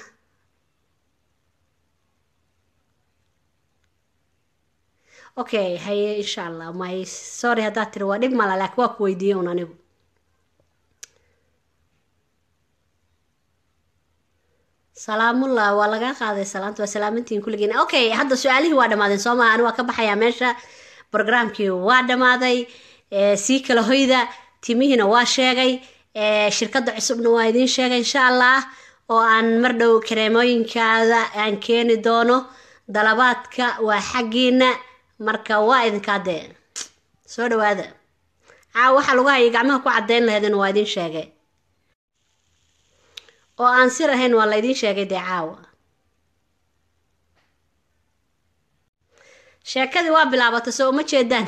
okay haye insha allah my sorry haddaad tiri waa dhib mala laakiin waa ku weydiiyey un anigu salaamullah waa laga qaaday salaanta waa salaamantiin kulligiin okay hadda su-aalihii waa dhammaadeen soo maa ani waa ka baxayaa meesha programkii waa dhammaaday ee, sii kala hoyda timihiina waa sheegay ee, shirkadda cusubna waa idiin sheegay insha allah oo aan mar dhow kareemooyinkaada aan keeni doono dalabaadka waa xaggiina marka waa idinkaa dee soo dhawaada caawa waxaa lagu hayay gacmaha ku caddayn laheedin waa idiin sheegay oo aan sir ahayn waa la idiin sheegay dee caawa sheekadii waa bilaabatay soo uma jeedaan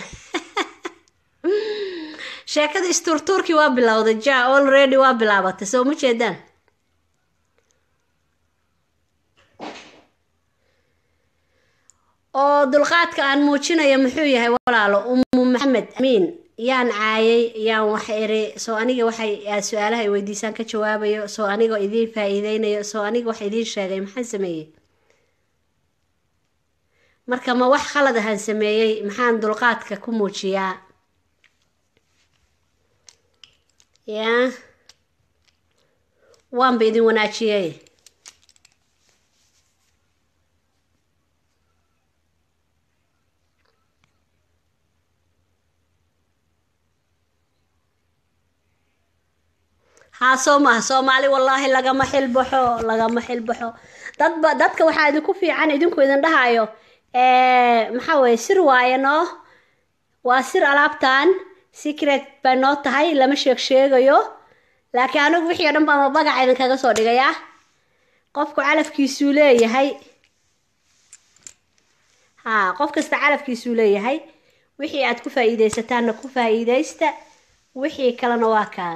sheekadii isturtuurkii waa bilowday ja already waa bilaabatay soo uma jeedaan oo dulqaadka aan muujinayo muxuu yahay walaalo umu maxamed amiin yaan caayay yaan wax iri soo aniga waxay aad su-aalaha ay weydiisaan ka jawaabayo soo anigoo idiin faa-iideynayo soo aniga wax idiin sheegay maxaan sameeyey marka ma wax khalad ahaan sameeyey maxaan dulqaadka ku muujiyaa yaa waanba idin wanaajiyey haa soo maaha soomaali wallaahi lagama xilbaxo lagama xilbaxo dadba dadka waxaa idinku fiican idinku idin dhahayo maxaa weye sir waaye noo waa sir alaabtan secret bay noo tahay lama sheeg sheegayo laakiin anigu wixii o dhan baa mabagaca idinkaga soo dhigayaa qofku calafkiisuu leeyahay haa qof kasta calafkiisuu leeyahay wixii aad ku faa-iideysataanna ku faa-iideysta wixii kalena waa kaa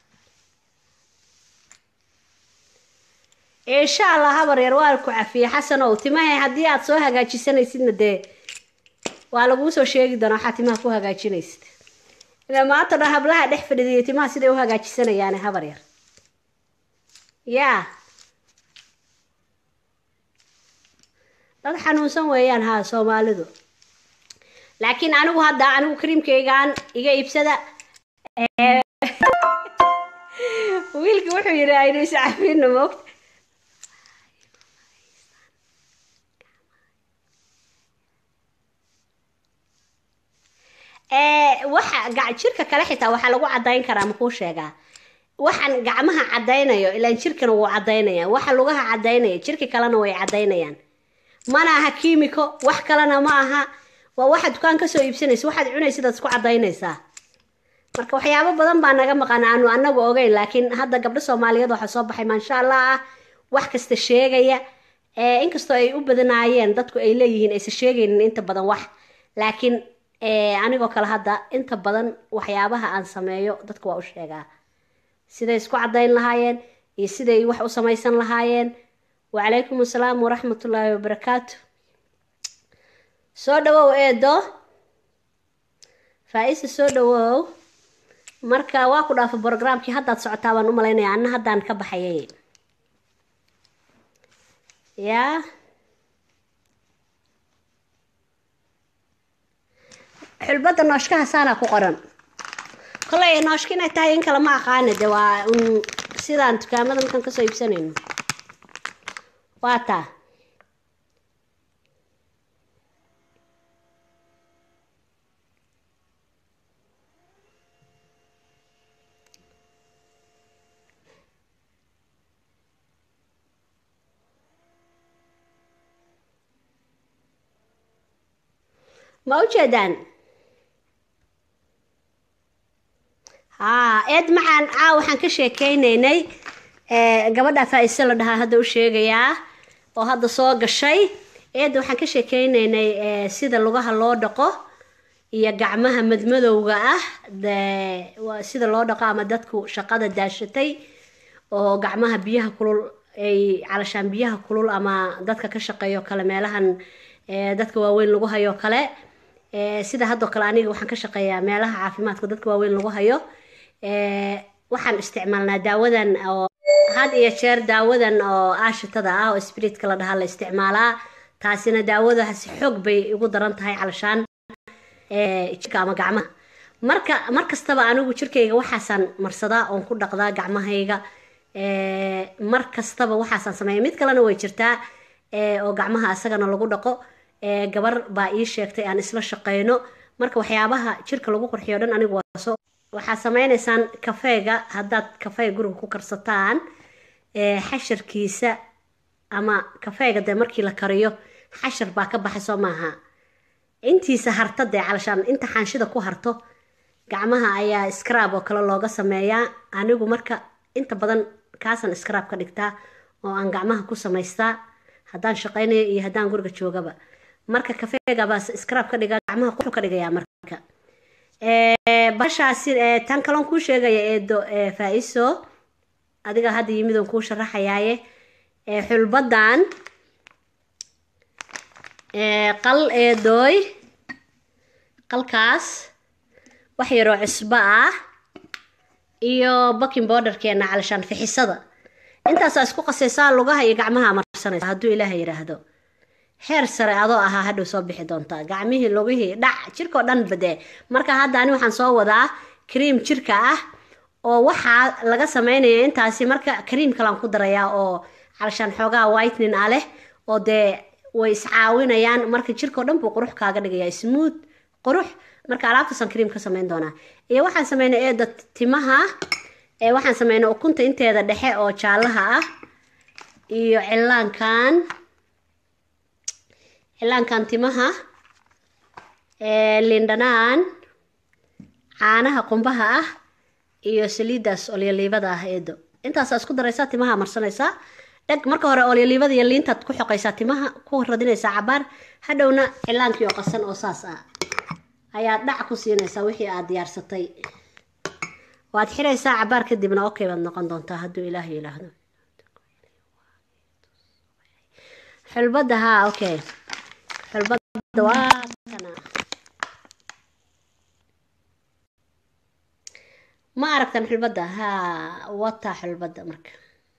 insha allah habar yar waa ku cafiye xasanow timaha haddii aad soo hagaajisanaysidna dee waa laguu soo sheegi doonaa waxaa timaha ku hagaajinaysid ila maanta dhan hablaha dhex fadhidiyo timaha siday u hagaajisanayaane habar yar yaa dad xanuunsan weeyaan haa soomaalidu laakiin anigu hadda anigu kariimkaygaan iga iibsada wiilki wuxuu yidhi aynu iscafino moogta waxa jirka kale xitaa waxaa lagu cadayn karaa makuu sheegaa waxaan gacmaha cadaynayo ilaan jirkana wuu cadaynaya waxa lugaha cadaynaya jirka kalena way cadaynayaan mana aha kiimiko wax kalena ma aha waa waxa dukaan kasoo iibsanaysa waxaad cunaysidaad isku cadaynaysaa marka waxyaabo badan baa naga maqan aanu anagu ogeyn laakiin hadda gabdho soomaaliyeed waxaa soo baxay maasha allah ah wax kasta sheegaya inkastoo ay u badanaayeen dadku ay leeyihiin aysan sheegaynin inta badan wax laakiin anigoo kale hadda inta badan waxyaabaha aan sameeyo dadka waa u sheegaa siday isku cadayn lahaayeen iyo siday wax u samaysan lahaayeen wacalaykum assalaam waraxmatullaahi wabarakaatu soo dhawow eedo faa-isa soo dhawow marka waa ku dhaafa brogramkii haddaad socotaa baan u malaynaya anna haddaan ka baxayay yaa xulbadda nooshkaha saanaa ku qoran koley nooshka inay tahay in kale ma aqaana de waa un sidaan dukaamada markaan kasoo iibsanayno waa taa ma u jeedaan haa eed macaan caa waxaan ka sheekeynaynay gabadha faa-ise la dhahaa hadda u sheegayaa oo hadda soo gashay eedda waxaan ka sheekeynaynay sida lugaha loo dhaqo iyo gacmaha madmadowga ah sida loo dhaqo ama dadku shaqada daashatay oo gacmaha biyaha kulul ay calashaan biyaha kulul ama dadka ka shaqeeyo kale meelahan dadka waaweyn lagu hayo kale sida haddoo kale aniga waxaan ka shaqeeyaa meelaha caafimaadka dadka waaweyn lagu hayo waxaan isticmaalnaa daawadan oo had iyo jeer daawadan oo aashitada ah oo spiritka la dhahaa la isticmaalaa taasina daawadaasi xoog bay igu daran tahay calashaan jirka ama gacmaha marka mar kastaba anigu jirkayga waxaasaan marsadaa oon ku dhaqdaa gacmahayga mar kastaba waxaasaan sameeya mid kalena way jirtaa oo gacmaha isagana lagu dhaqo gabar baa ii sheegtay aan isla shaqeyno marka waxyaabaha jirka lagu qurxiyo dhan anigu waaso waxaad sameynaysaan kafeega haddaad kafeega guriga ku karsataan xasharkiisa ama kafeega dee markii la kariyo xashar baa ka baxay soo maaha intiisa harta dee calashaan inta xaanshida ku harto gacmaha ayaa scrab oo kale looga sameeyaa anigu marka inta badan kaasan scrab ka dhigtaa oo aan gacmaha ku samaystaa haddaan shaqeynayo iyo haddaan guriga joogaba marka kafeegabaa scrab ka dhiga gacmaha quxu ka dhigayaa marka bashaasi tan kaloon kuu sheegaya eedo faa-iso adiga hadda yimid oon kuu sharaxayaaye xulbadan qal eedooy qalkaas wax yaroo cusbo ah iyo baking borderkeena calashaan fixisada intaasaa isku qasaysaa lugaha iyo gacmaha marsanaysa hadduu ilaaha yidhaahdo heer sare adoo ahaa hadhow soo bixi doontaa gacmihii lugihii dhac jirkao dhan badee marka hadda ani waxaan soo wadaa cream jirka ah oo waxaa laga sameynaya intaasi marka cream kalaan ku darayaa oo calashaan xoogaha whitening ah leh oo dee way iscaawinayaan marka jirkao dhan buu qurux kaaga dhigayaa smooth qurux marka alaabtaasaan cream ka sameyn doonaa iyo waxaan sameynay eeda timaha ee waxaan sameynay ukunta inteeda dhexe oo jaalaha ah iyo cilaankan cilaankan timaha lindhanaan caanaha qumbaha ah iyo saliidaas olyoliibada ah eedo intaasaa isku daraysaa timaha marsanaysaa dheg marka hore olyoliibada iyo liintaad ku xoqaysaa timaha ku radinaysaa cabaar hadhowna cilaankii oo qasan oo saas ah ayaad dhac ku siinaysaa wixii aad diyaarsatay waad xiraysaa cabaar kadibna okay baad noqon doontaa hadduu ilaah yidhaahdo xulbadda haa okay xulbadda waa kana ma aragtan xulbadda haa wataa xulbadda marka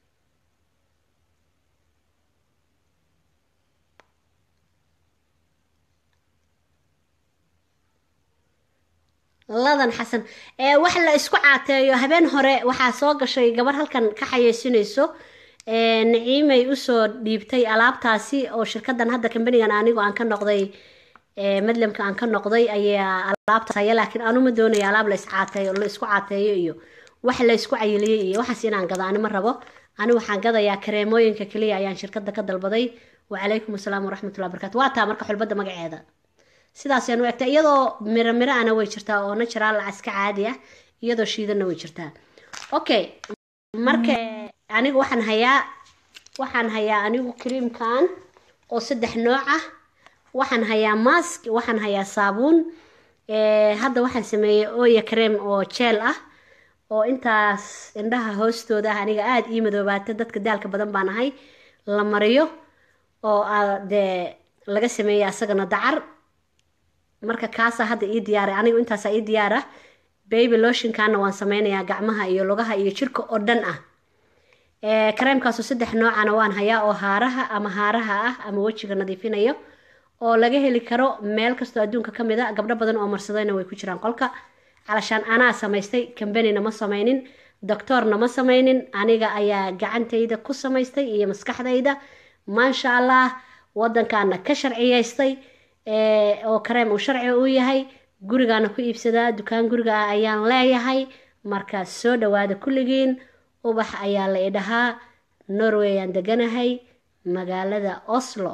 ladan xasan ee wax la isku caateeyo habeen hore waxaa soo gashay gabar halkan ka xayeysinayso naciimay usoo dhiibtay alaabtaasi oo shirkadan hadda kambanigan anigu aan ka noqday madlamka aan ka noqday ayaa alaabtaas haya laakiin anuma doonayo alaab la iscaateeyo la isku caateeyo iyo wax la isku cayiliyey iyo waxaas inaan gado ani ma rabo ani waxaan gadayaa kareemooyinka keliya ayaan shirkada ka dalbaday wacalaykum asalaam waraxmatullahi barakatu waa taa marka xulbadda magaceeda sidaas ayaan u egtaa iyadoo miro miro ana way jirtaa oo natural iska caadi ah iyadoo shiidanna way jirtaa okay marka anigu waxaan hayaa waxaan hayaa anigu creamkan oo saddex nooc ah waxaan hayaa mask waxaan hayaa saabuun hadda waxaan sameeyey oya cream oo jeel ah oo intaas indhaha hoostooda ah aniga aada ii madoobaata dadka daalka badan baan ahay la mariyo oo dee laga sameeyey asagana dacar marka kaasaa hadda ii diyaaray anigu intaasaa ii diyaara baby lotionkana waan sameynayaa gacmaha iyo lugaha iyo jirka oo dhan ah kareemkaasoo saddex noocana waan hayaa oo haaraha ama haaraha ah ama wejiga nadiifinayo oo laga heli karo meel kastoo adduunka ka mid a gabdho badan oo marsadayna way ku jiraan qolka calashaan anaa samaystay kambanina ma sameynin doctoorna ma sameynin aniga ayaa gacantayda ku samaystay iyo maskaxdayda maasha allah wadankaana ka sharciyeystay oo kareem uu sharci u yahay gurigaana ku iibsadaa dukaan guriga ah ayaan leeyahay markaa soo dhawaada kulligiin ubax ayaa la idhahaa norway aan deganahay magaalada oslo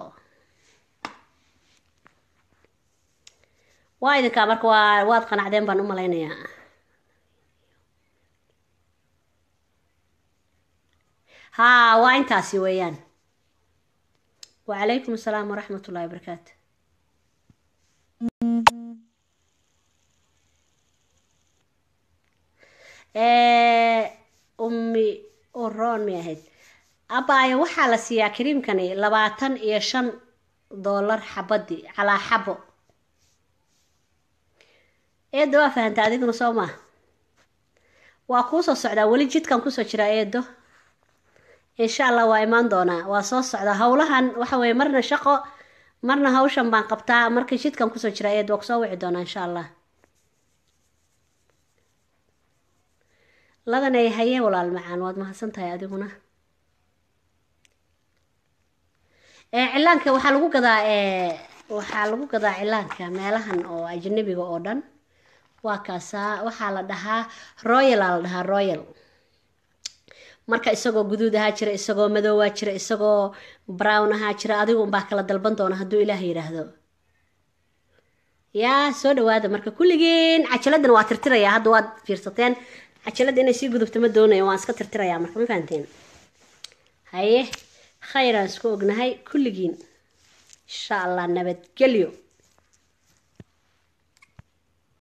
waa idinkaa marka waa waad qanacdeen baan u malaynayaa haa waa intaasi weeyaan wacalaykum asalaam waraxmat ullahi wabarakaatu ummi uroon may ahayd abaayo waxaa la siiyaa kariimkani labaatan iyo shan doolar xabadii calaa xabo eedo waa fahanta adiguna soo maa waa kuu soo socdaa weli jidkan kusoo jiraa eedo insha allah waa imaan doonaa waa soo socdaa howlahan waxa weye marna shaqo marna hawshan baan qabtaa marka jidkan kusoo jiraa eed waa kusoo wici doonaa insha allah ladanay haye walaal macaan waad mahadsan tahay adiguna ee cilaanka waxaa lagu gadaa ee waxaa lagu gadaa cilaanka meelahan oo ajnabiga oo dhan waa kaasaa waxaa la dhahaa royal aa la dhahaa royal marka isagoo guduud ahaa jira isagoo madoowaa jira isagoo brown ahaa jira adigu unbaa kala dalban doona hadduu ilaah yidhaahdo yaa soo dhawaada marka kulligiin cajaladdan waa tirtirayaa hadda waad fiirsateen cajaladda inay sii gudubto ma doonayo waan iska tirtirayaa marka ma fahanteen haye khayraan isku ognahay kulligiin insha allah nabadgelyo